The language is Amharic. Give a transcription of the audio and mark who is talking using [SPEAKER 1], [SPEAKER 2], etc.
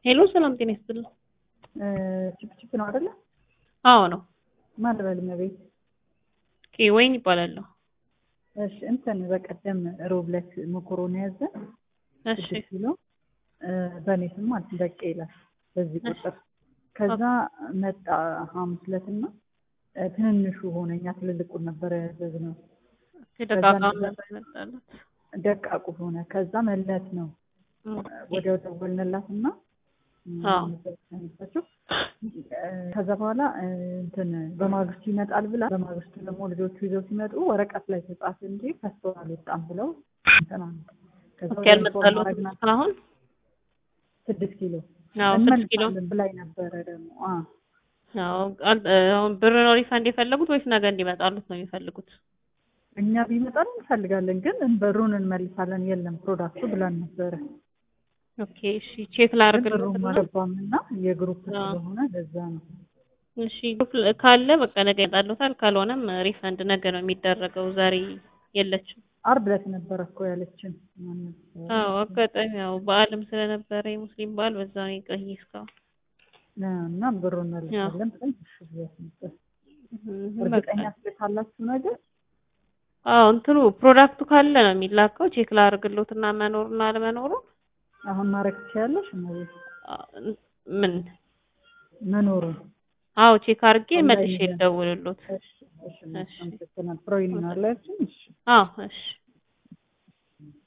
[SPEAKER 1] ሄሎ ሰላም ጤና ይስጥልኝ።
[SPEAKER 2] ችፕችፕ ነው አይደለ?
[SPEAKER 1] አዎ ነው።
[SPEAKER 2] ማን ልበል እመቤት?
[SPEAKER 1] ኦኬ ወይን ይባላለሁ።
[SPEAKER 2] እሺ እንትን በቀደም ሮብ ዕለት መኮሮኒ ያዘን
[SPEAKER 1] እሺ
[SPEAKER 2] ስድስት ኪሎ በእኔ ስም ማለት በቄ ይላል በዚህ ቁጥር። ከዛ መጣ ሐሙስ ዕለት እና ትንንሹ ሆነ። እኛ ትልልቁን ነበረ ያዘዝነው።
[SPEAKER 1] ደቃቃ ነበር የመጣለት።
[SPEAKER 2] ደቃቁ ሆነ። ከዛ መለት ነው ወዲያው ደወልንላት እና
[SPEAKER 1] አዎ።
[SPEAKER 2] ነበችው ከዛ በኋላ እንትን በማግስቱ ይመጣል ብላ በማግስቱ ደግሞ ልጆቹ ይዘው ሲመጡ ወረቀት ላይ ተጻፈ እንጂ ከስቶ አልወጣም ብለው እንትን አሉ። ከዛ
[SPEAKER 1] ኦኬ
[SPEAKER 2] ወደ
[SPEAKER 1] ያልመጣሉት
[SPEAKER 2] ኢንፎርም አደረግናት።
[SPEAKER 1] አሁን
[SPEAKER 2] ስድስት ኪሎ
[SPEAKER 1] አዎ ስድስት ኪሎ
[SPEAKER 2] እንመልሳለን ብላኝ ነበረ ደግሞ አ
[SPEAKER 1] አዎ አል- አሁን ብር ነው ሪፋንድ የፈለጉት ወይስ ነገ እንዲመጣሉት ነው የሚፈልጉት?
[SPEAKER 2] እኛ ቢመጣል እንፈልጋለን ግን ብሩን እንመልሳለን የለም ፕሮዳክቱ ብለን ነበረ።
[SPEAKER 1] ኦኬ እሺ ቼክ
[SPEAKER 2] ግን
[SPEAKER 1] ላድርግልዎት
[SPEAKER 2] ብሩም
[SPEAKER 1] እና
[SPEAKER 2] አልገባም እና የግሩፕ
[SPEAKER 1] አዎ።
[SPEAKER 2] ስለሆነ ለዛ ነው።
[SPEAKER 1] እሺ ግሩፕ ካለ በቃ ነገ ይመጣሉታል። ካልሆነም ሪፈንድ ነገ ነው የሚደረገው። ዛሬ የለችም።
[SPEAKER 2] አርብ ዕለት ነበረ እኮ ያለችን ማነው?
[SPEAKER 1] አዎ አጋጣሚ ያው በዓልም ስለነበረ የሙስሊም በዓል በዛ ነው የቆየ እስካሁን።
[SPEAKER 2] እና ብሩን እንመልሳለን ብለን እሺ ብያት ነበር።
[SPEAKER 1] እህ
[SPEAKER 2] እርግጠኛ
[SPEAKER 1] በቃ
[SPEAKER 2] ስልካላችሁ ነገር
[SPEAKER 1] አዎ እንትኑ ፕሮዳክቱ ካለ ነው የሚላከው። ቼክ ላድርግልዎት እና መኖሩና አለመኖሩን
[SPEAKER 2] አሁን ማድረግ ትችያለሽ እመቤት
[SPEAKER 1] አ- ምን
[SPEAKER 2] መኖሩን
[SPEAKER 1] አዎ ቼክ አድርጌ
[SPEAKER 2] ኦንላይን
[SPEAKER 1] መልሼ
[SPEAKER 2] ላይ።
[SPEAKER 1] ልደውልልዎት።
[SPEAKER 2] እሺ እሺ አመሰግናለሁ። ፕሮይን ነው አላችሁ? እሺ
[SPEAKER 1] አዎ እሺ